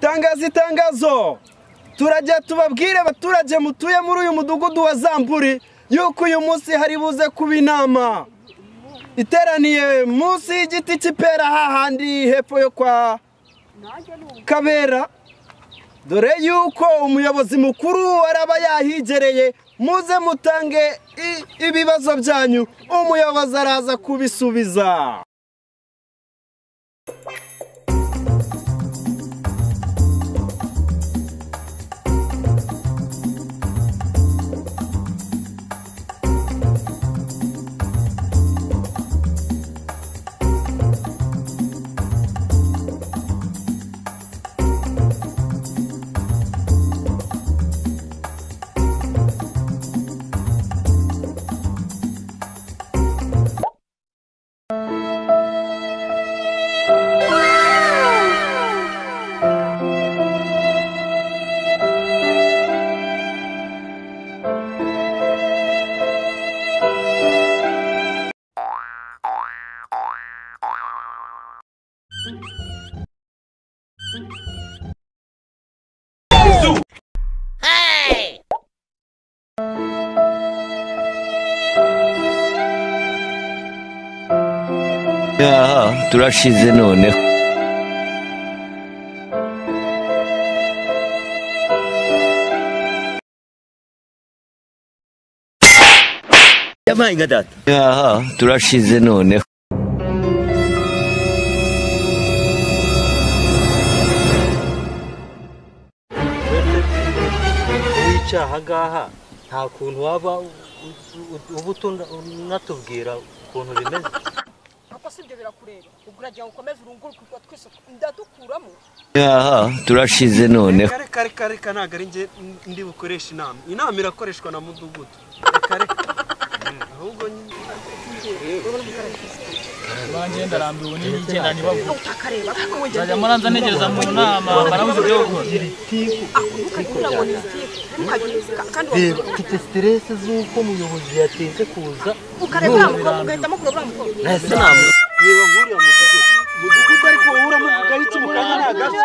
tangaza itangazo turajya tubabwire abaturage mutuye muri uyu mudugudu wa zamburi yuko uyu munsi hari buze kuba inama iteraniye munsi y'igiti cy'ipera hahandi hepfo yo kwa kabera dore yuko umuyobozi mukuru araba yahigereye muze mutange ibibazo byanyu umuyobozi araza kubisubiza turashize noneho yabaye nka data turashize noneho wica aha ngaha nta kuntu waba uba unatubwira ukuntu bimeze ntabwo si ibyo birakureba ubwo uragira ngo ukomeze urunguruke utwo twese ndadukuramo turashize noneho reka reka reka ntabwo ari njye ndi bukoresha inama inama irakoreshwa na mudugudu reka reka ahubwo banjye ndarambiwe n'ibigenda ntibabure utakareba ariko wongera nzajya muranza ntegereza mu nama barabuze ibyo gukora kugira ngo ntizitirwe kandi reba mfite siteresi z'uko umuyobozi yatinze kuza ukareba uriya mukobwa ugahitamo kureba uriya mukobwa ntese nama reba nk'uriya mudugudu mudugudu ariko wowe uramuvugaho iki mukanya ni agace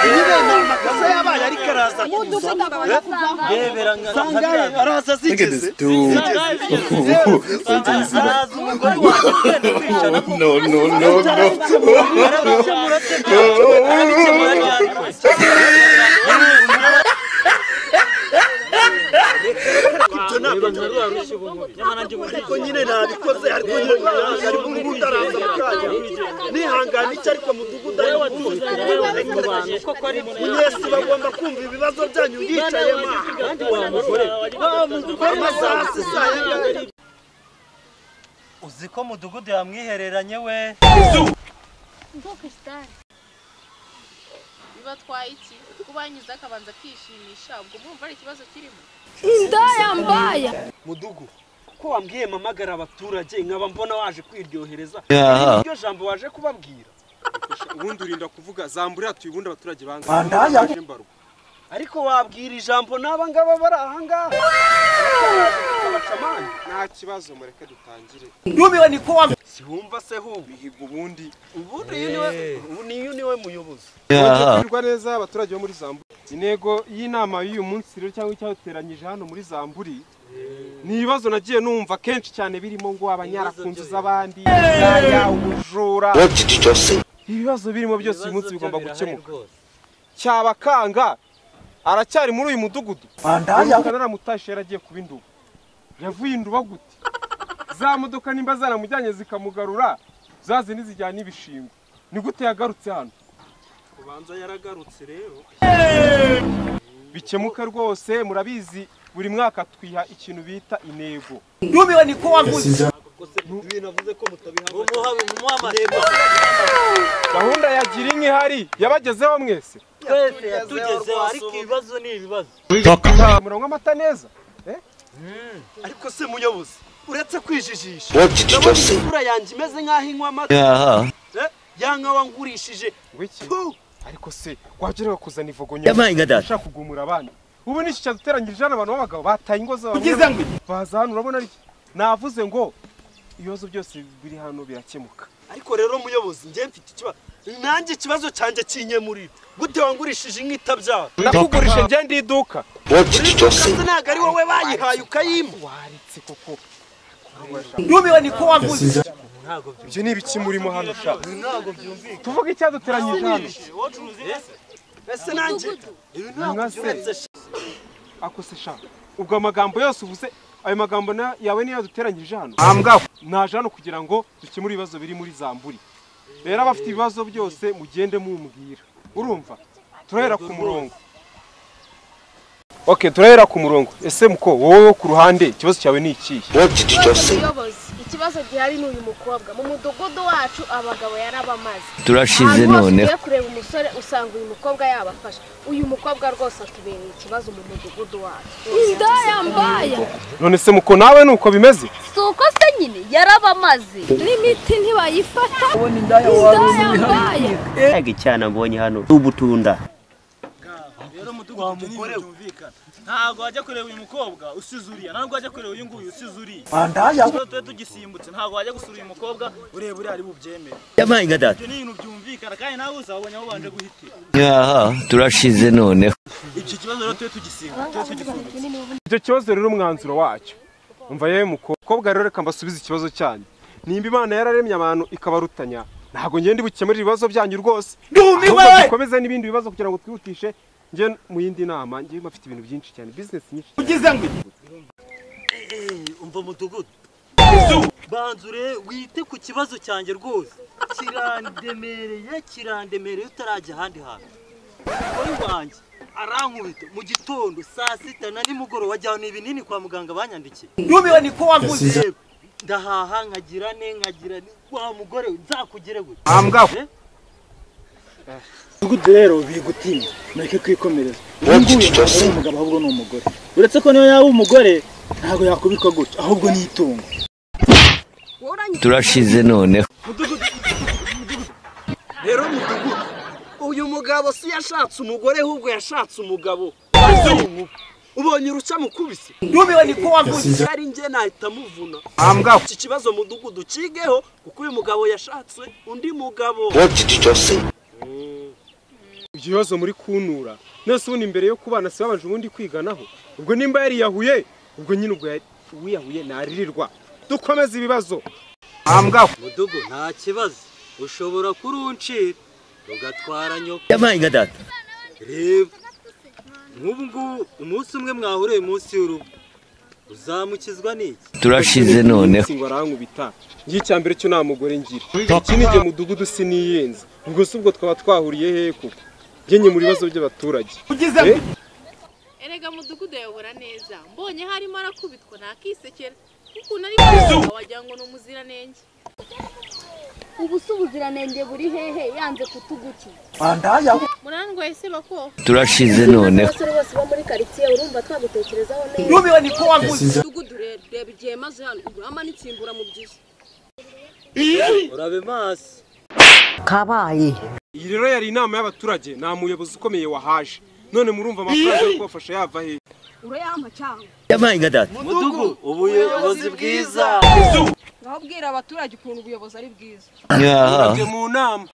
iyi ni amakaza yabaye ariko araza kuza rebera nka sangahe araza zigeze araza umugore wawe ugenda kwicana No, no, no, no. ariko nyine nabikoze ariko nyine nabikoze ariko mudugudu araza mukanya nihangana icyo ariko mudugudu ariko munyesi bagomba kumva ibibazo byanyu yicaye amasaha si saa yangana uzi ko mudugudu yamwihereranye we bibatwaye iki kuba yanyuze akabanza akishimisha ubwo mwumva ari ikibazo kirimo mudugu ko wambwiye mamagara abaturage nkaba mbona waje kwiryohereza Yaha. iryo jambo waje kubabwira ubundi urinda kuvuga zamburira tuye ubundi abaturage banga Bandaya. mbarwa ariko wabwira ijambo n'aba ngaba bari aha ngaha Abacamanza. nta kibazo mureke dutangire nubiwe ni ko wambwiye siwumva se hubi mihigo ubundi ubundi uyu niwe- ubu ni uyu niwe muyobozi kumererwa neza abaturage bo muri zamburi intego y'inama y'uyu munsi rero cyangwa icyateranyije hano muri zamburi ni ibibazo nagiye numva kenshi cyane birimo ngo abanyara ku nzu z'abandi ibigaya ubujura ibibazo birimo byose uyu munsi bigomba gukemuka cyabakanga aracyari muri uyu mudugudu Bandaya naramutashe yaragiye kuba induba yavuye induba gute za modoka nimba zaramujyanye zikamugarura za zindi zijyana ibishingwe ni gute yagarutse hano ubanza yaragarutse rero bikemuke rwose murabizi buri mwaka twiha ikintu bita intego nubiwe ni ko waguze ibintu avuze ko mutabihabwa gahunda ya gira inka ihari yabagezeho mwese twese yatugezeho ariko ibibazo ni ibibazo muranywa amata neza ariko se muyobozi uretse kwijijisha ndabona isura yanjye imeze nk'aho inywa amata eh, ya nka wangurishije wiki Tu! ariko se wagerera kuzana ivogonyo yabaye nka data ushaka kugumura abandi ubu ni iki cyaduteranyirije hano abantu b'abagabo bataye ingo zabo ugize ngo baza hano urabona ariki navuze ngo ibibazo byose biri hano birakemuka ariko rero muyobozi njye mfite ikibazo nanjye ikibazo cyanjye kinyemurira gute wangurishije inka itabyara nakugurije njye ndi iduka uriya ntabwo ari wowe bayihaye ukayimpa ntubiwe niko wavuze ibyo ni ibiki murimo hano sha tuvuge icyaduteranyije hano mbese nanjye ibi ntabwo Nka se. byumetse sha. akose sha ubwo amagambo yose uvuze ayo magambo na- yawe niyo yaduteranyije hano ambwa naje hano kugira ngo dukemure ibibazo biri muri zamburi rero abafite ibibazo byose mugende mumbwira urumva turahera ku murongo ok turahera ku murongo ese muko wowe wo ku ruhande ikibazo cyawe ni ikihe Ikibazo muyobozi ikibazo gihari ni uyu mukobwa mu mudugudu wacu abagabo yarabamaze turashize Ahantu hose noneho ugiye kureba umusore usanga uyu mukobwa yabafasha uyu mukobwa rwose atubereye ikibazo mu mudugudu wacu indaya mbaya none se muko nawe ni uko bimeze si uko se nyine yarabamaze n'imiti ntibayifata indaya mbaya mbega icyana mbonye hano n'ubutunda rero umudugudu wa mugore ntabwo wajya kureba uyu mukobwa usize uriya ntabwo wajya kureba uyu nguyu usize uriya ikibazo tuba tugisimbutse ntabwo wajya gusura uyu mukobwa ureba uriya ari bubyemere yabaye ingadata ibyo ni ibintu byumvikana kandi nawe uzabonye aho ubanje guhitira yaha turashize noneho icyo kibazo rero tube tugisimba tube tugisimbutse icyo kibazo rero umwanzuro wacyo umva yewe mukobwa rero reka mbasubize ikibazo cyanyu nimba imana yararemye abantu ikabarutanya ntabwo ngende bukemurire ibibazo byanyu rwose ahubwo dukomeze n'ibindi bibazo kugira ngo twihutishe njye mu yindi nama njyewe mfite ibintu byinshi cyane bizinesi nyinshi cyane Eh, umva mudugudu banzure wite ku kibazo cyanjye rwose kirandemereye kirandemereye utarajya ahandi hantu umugore wanjye arankubita mu gitondo saa sita na nimugoroba ajyana ibinini kwa muganga banyandikiye ntubiwe niko wavuze ndahaha nkagira ne nkagira ne wa mugore we, nzakugere gute ahambwa Eh? mudugudu rero bigutinya mureke kwikomereza uyu nguyu ntabwo ari umugabo ahubwo ni umugore uretse ko niyo yaba umugore ntabwo yakubikwa gutya ahubwo ni itungo turashize noneho rero mudugudu uyu mugabo si yashatse umugore ahubwo yashatse umugabo ubonye uruca mukubise ntubiwe niko wavuze ari njye nahita muvuna ahambwa iki kibazo mudugudu ucigeho kuko uyu mugabo yashatse undi mugabo ibyo bibazo muri kuntura none se ubundi mbere yo kubana si babanje ubundi kwiganaho ubwo nimba yariyahuye ubwo nyine ubwo yari- uwiyahuye naririrwa dukomeze ibibazo ahambwa mudugu nta kibazo ushobora kuruncira ugatwara nyoko yabaye ingadata reba nk'ubu ngubu umunsi umwe mwahuriye munsi y'urugo uzamukizwa n'iki turashize noneho ngo arankubita ngiye icya mbere cyo nta mugore ngira iki ni igihe mudugudu siniyenze ubwo si ubwo twaba twahuriye hehe koko ngenye mu bibazo by'abaturage Eh? erega mudugudu yayobora neza mbonye harimo arakubitwa nakisekera ukuntu ari mwiza wagira ngo ni umuziranenge ubu si ubuziranenge buri hehe yanze kutugukiza munandwa ese bako turashize noneho abasore bose bo muri karitsiye urumva twagutekerezaho neza ntubiwe niko wavuze mudugudu rero reba igihe maze hano urama n'itsimbura mu byiza urabe maso kabaye iyi rero yari inama y'abaturage nta muyobozi ukomeye wahaje none murumva amafaranga yo kubafasha yava hehe urayampa cyangwa yabaye ingadata mudugu ubuyobozi bwiza ngaho bwira abaturage ukuntu ubuyobozi ari bwiza yaha Abaturage mu nama